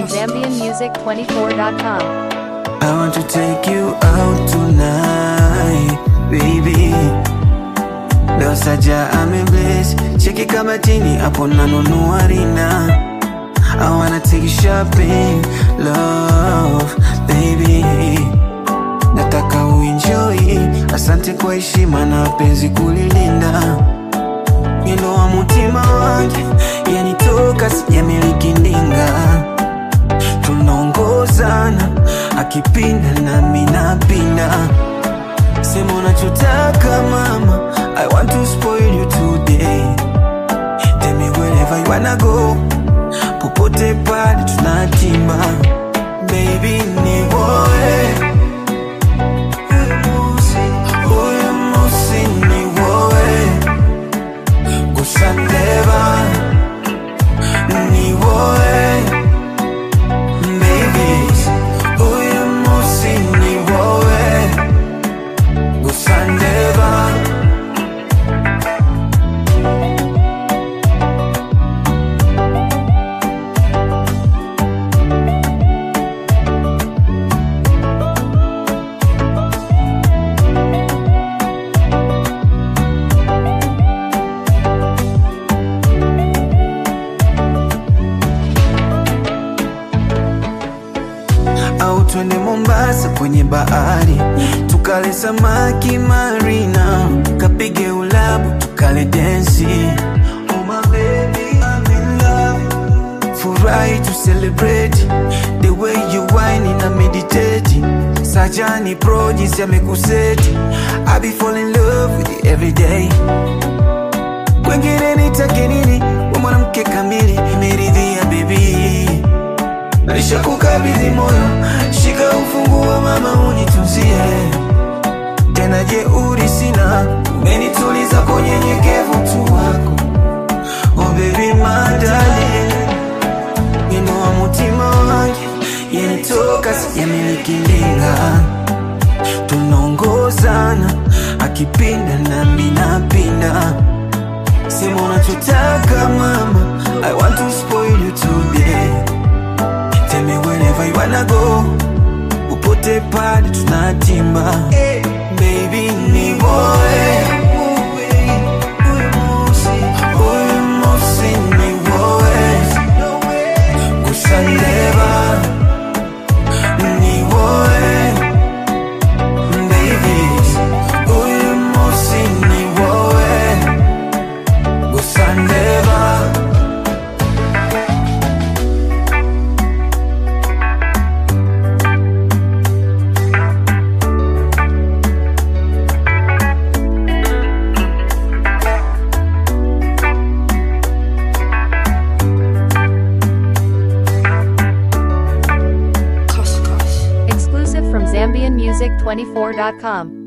from ZambianMusic24.com. I want to take you out tonight, baby. Leo saja amebless, cheki kama chini hapo nanunua rina. I wanna take you shopping, love, baby. Nataka uenjoy, asante kwa heshima na penzi kulilinda. Mwendo wa mutima wangu yanitoka, sijamiliki ndinga tunaongozana akipinda nami napinda sema unachotaka mama i want to spoil you today tell me wherever you wanna go popote pale tunatimba baby ni woe Huyu musi ni woe gusa ndeba ni woe Baby, uyu musi ni wowe gusa ndeba au twende Mombasa kwenye bahari tukale samaki marina, kapige ulabu tukale densi. Oh my baby, I'm in love. Furahi to celebrate the way you whine na meditate. Sajani pro jinsi amekuseti, I be fall in love with you every day. Kwengine nitake nini? We mwanamke kamili, nimeridhia baby Nishakukabidhi moyo, shika ufunguo mama, unitunzie tena. Jeuri sina, umenituliza kwa unyenyekevu tu wako. Oh baby madali, wino wa mutima wangu yanitoka, sijamiliki ndinga, tunaongozana akipinda nami napinda. Sema unachotaka mama, I want to spoil you today Tell me wherever you wanna go Upote pale tunatimba Baby ni woe Huyu musi ni woe Gusa ndeba Ni woe Baby Huyu musi ni woe Gusa ndeba Exclusive from ZambianMusic24.com.